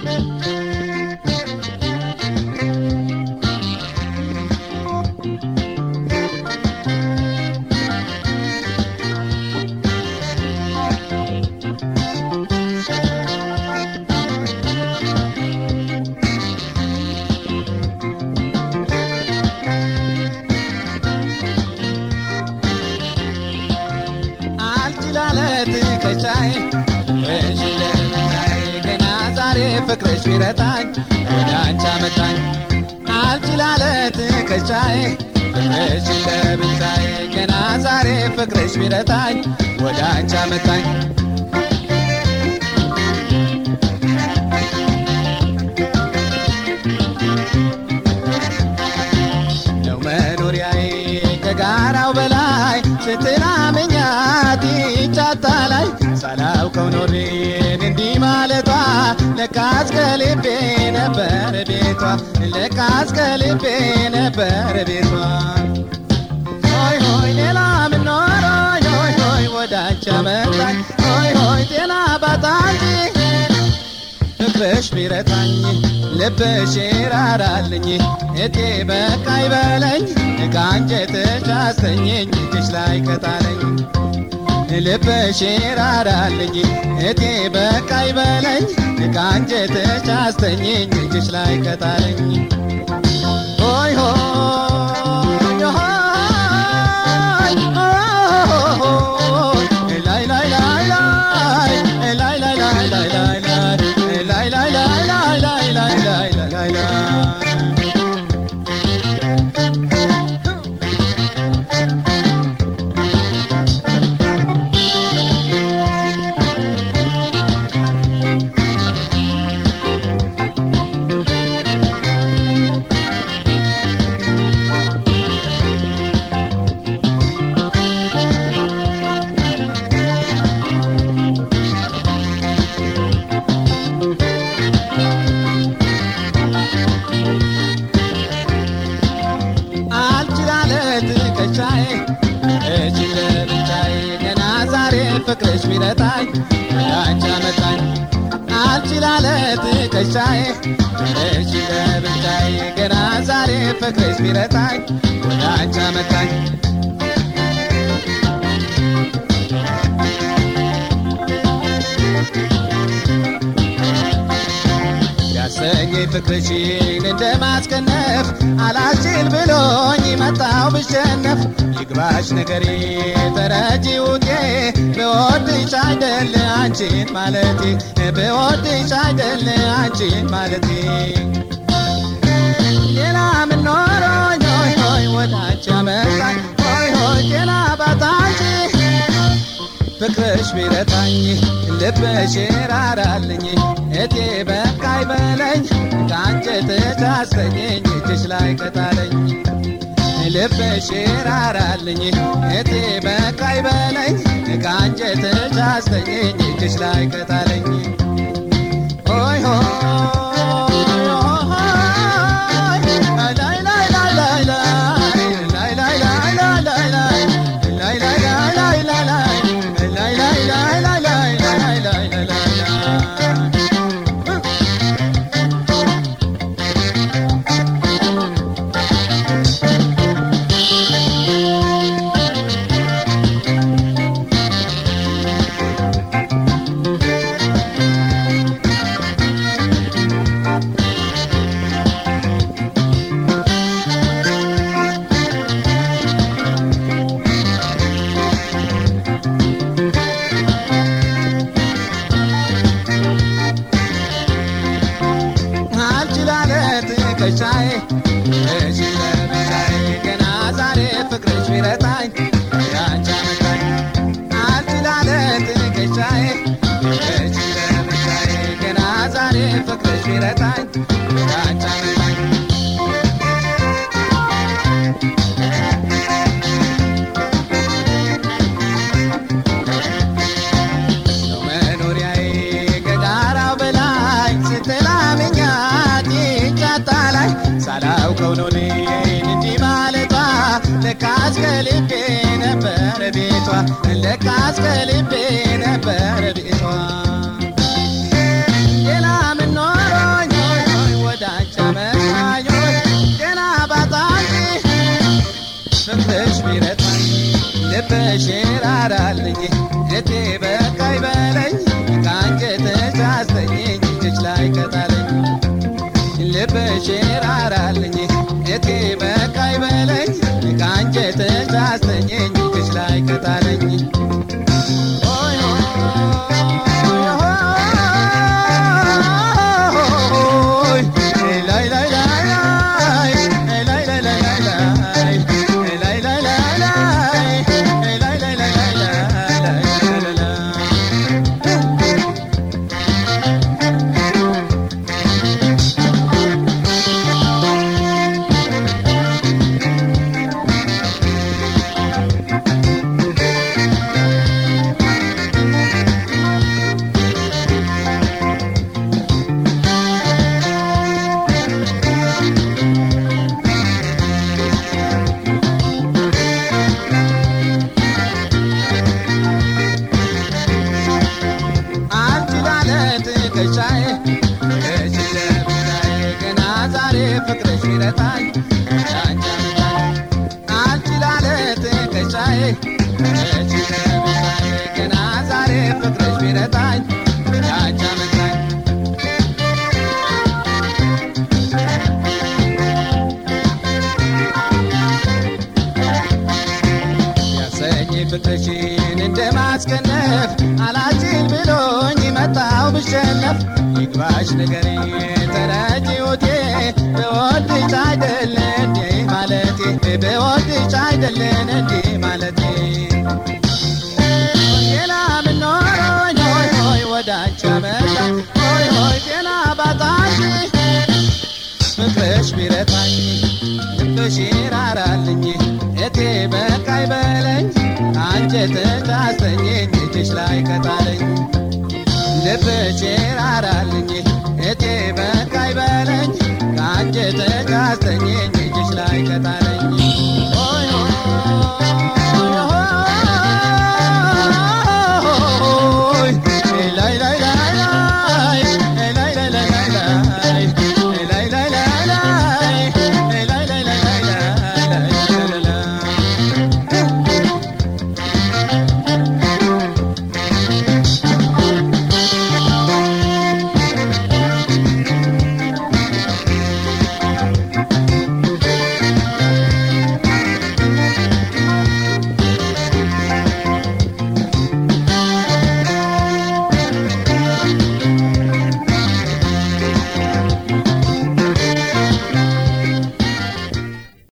አልችላለት ከቻይ እሺ ለብቻዬ ገና ዛሬ ፍቅርሽ ቢረታኝ ወደ አንቺ አመጣኝ አልችላለት ከቻይ እሺ ለብቻዬ ገና ዛሬ ፍቅርሽ ቢረታኝ ወደ አንቺ አመጣኝ ነው መኖሪያዬ ከጋራው በላይ ስትናመኛት ጫታ ላይ ሳላውቀው ኖሬን እንዲህ ማለቷ ለካስ ከልቤ ነበር ቤቷ ለካስ ከልቤ ነበር ቤቷ ሆይ ሆይ ሌላ ምን ኖሮኝ ሆይ ሆይ ወዳንቺ አመጣኝ ሆይ ሆይ ጤና ባጣ እንጂ ፍቅርሽ ቢረታኝ ልብሽ ይራራልኝ እቴ በቃ ይበለኝ ከአንጀትሽ አስተኘኝ እጅሽ ላይ ከጣለኝ ልብሽ ይራራልኝ እቴ በቃ ይበለኝ ከአንጀትሽ አስተኘኝ እጅሽ ላይ ከጣለኝ ሆይ ሆይ ሆይ ላይ ላይ ላይ ላይ ላይ ላይ ላይ ላይ ላይ ላይ ላይ ላይ ላይ ላይ ላይ ላይ ላይ ላይ አልችላለት ከቻዬ እጅ ለብቻዬ ገና ዛሬ ፍቅርሽ ቢረታኝ ወደ አንቺ አመጣኝ አልችላለት ከቻዬ እጅ ለብቻዬ ገና ዛሬ ፍቅርሽ ቢረታኝ ወደ አንቺ አመጣኝ ያሰኘኝ ፍቅርሽን እንደ ማስከነፍ አላስችል ብሎኝ መጣው ብሸነፍ ይግባሽ ነገሬ ተረጂ ውጤ በወድሽ አይደል አንቺን ማለቴ በወድሽ አይደል አንቺን ማለቴ ሌላ ምን ኖሮኝ ሆይ ሆይ ወዳንቺ አመጣኝ ሆይ ሆይ ጤና ባጣ እንጂ ፍቅርሽ ቢረታኝ ልብሽ ይራራልኝ እቴ በቃ ይበለኝ ከአንጀትሽ አስተኘኝ እጅሽ ላይ ከጣለኝ ልብሽ ይራራልኝ እቴ በቃ ይበለኝ ከአንጀትሽ አስተኘኝ እጅሽ ላይ ከጣለኝ ሆይ ሆይ ላይ ላይ ላይ ላይ ላይ ላይ ላይ ላይ ላይ ላይ ላይ አልችላለት ከሻዬ እሺ ለብቻዬ ገና ዛሬ ፍቅርሽ ቢረታኝ ያንቺ አመጣኝ አልችላለት ከሻዬ እሺ ለብቻዬ ገና ዛሬ ፍቅርሽ ቢረታኝ ያንቺ አመጣኝ ነው መኖሪያዬ ከጋራው በላይ ስትላምኛት ጫታ ላይ ሳላውቀው ነው እኔን እንዲህ ማለቷ ለካስ ከልቤ ነበር ቤቷ ለካስ ከልቤ ነበር ቤቷ ሌላ ምን ኖሮ ራራልኝ እቴ በቃ ይበለኝ ከአንጀትሽ አስተኝኝ እጅሽ ላይ ከጣለኝ ልብሽ ራራልኝ እቴ በቃ ይበለኝ ከአንጀትሽ አስተኝኝ እጅሽ ላይ ከጣለኝ ሆይ ሆይ ላይ ላይ ላይ ላይ ላይ ላይ ላይ ላይ ላይ ላይ ላይ ላይ ላይ ላይ ላይ ላይ አንቺ ማለት ከሻዬ እሺ ለብቻዬ ገና ዛሬ ፍቅርሽ ቢረታኝ አንቺ አመጣኝ አንቺ ላለት ከሻዬ እሺ ለብቻዬ ገና ዛሬ ፍቅርሽ ቢረታኝ አንቺ አመጣኝ ያሰኝ ፍቅርሽን እንደ ማስከነፍ አላችል ብሎኝ መጣው ብሸነፍ ይግባሽ ነገሬ ተረጂውቴ በወድሽ አይደለ እንዴ ማለቴ በወድሽ አይደለን እንዴ ማለቴ ሌላ ምኖሮኝ ሆይ ሆይ ወዳንቺ አመጣ ሆይ ሆይ ጤና ባጣሽ ፍቅርሽ ቢረታኝ ልብሽ ራራልኝ እቴ በቃ ይበለኝ አንጀትሽ አስተኘኝ እጅሽ ላይ ከጣለኝ ልብሽ ራራልኝ